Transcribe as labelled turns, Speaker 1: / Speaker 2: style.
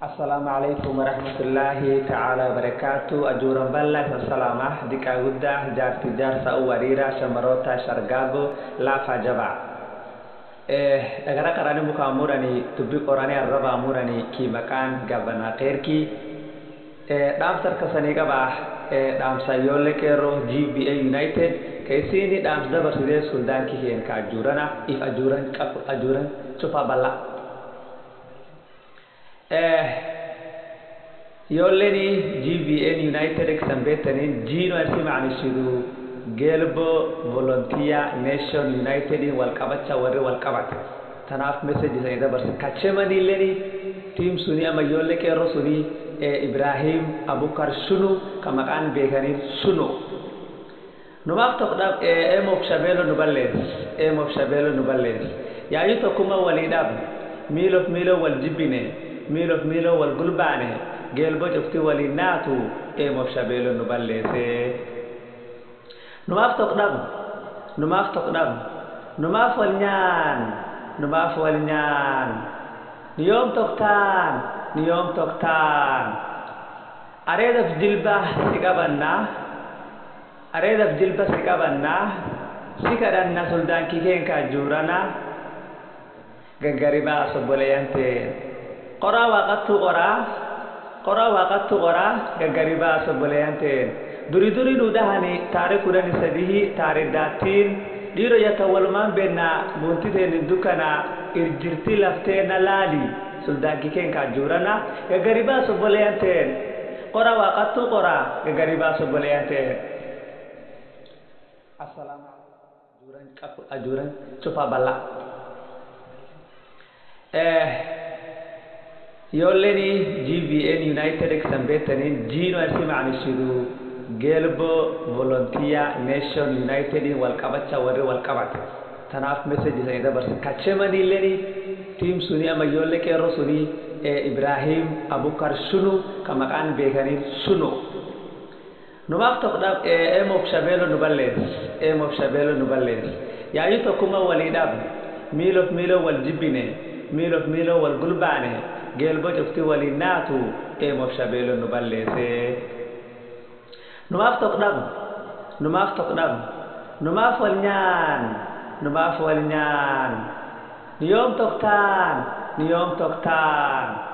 Speaker 1: Assalamu alaikum warahmatullahi ta'ala wabarakatuh. Ajuran ballah wassalamah dika guddah jaarti jaarsa u wariira shamarota shargaago laafa jabaa. Eh, dhagara qarani muka murani tubbi qorani arraba murani ki maqaan gabanaa qeerki. Eh, dhaamsar kasanii qabaa eh, dhaamsa ijoollee qeerroo GBA United keessini dhaams dabarsidee suldaankii heen ka ajuurana if ajuuran qabu ajuuran cufa bal'aa. yolleni gbn united san betani jino arsi macnishidu gelbo volunteer nation united in walqabacha warri walqabate tanaaf message isani dabarse kachemanileni tiim suni ama yolle qeerro suni ibrahim abukar shunu ka maqaan beekaniin shunu numaaf tokkodhaaf emof shabeelo nu ballees emof shabeelo nu ballees yaayu tokkuma waliidhaaf miilof miilo wal jibbine miilof miilo wal gulbaane geelbo cufti waliin naatu eemof shabeelo nu balleese numaaf tokkdhab numaaf tokkdhab numaaf wal nyaan numaaf wal nyaan niyoom tokktaan niyoom tokktaan areedaf jilba si qabannaa areedaf jilba si qabannaa si kadhanna suldaankii keenkaa juuranaa gaggaribaa sobboleeyyanteen qoraa waaqattuu qoraa qoraa waaqattuu qoraa gaggaribaa sobboleeyyanteen duri duri nu dhahani taare kudhani sadihi taare daattiin dhiiro yakka walumaan beennaa buuntiteen dukkanaa irjirti lafteena laali suldaankii keenkaa juurana gaggaribaa sobboleeyyanteen qoraa waaqattuu qoraa gaggaribaa sobboleeyyanteen assalaamu ajuuran qabu ajuuran cufa bal'aa yolleni gbn united san betani jino arsi macnishidu gelbo volunteer nation united in walqabacha warri walqabate tanaaf message isani dabarse kachemanileni tiim suni ama yolle qeerro suni ibrahim abukar shunu ka maqaan beekaniin shunu numaaf tokkodhaaf emof shabeelo nu ballees emof shabeelo nu ballees yaayu tokkuma waliidhaaf miilof miilo wal jibbine miilof miilo wal gulbaane geelbo cufti waliin naatu eemof shabeelo nu balleese numaaf tokkdhab numaaf tokkdhab numaaf wal nyaan numaaf wal nyaan niyoom tokktaan niyoom tokktaan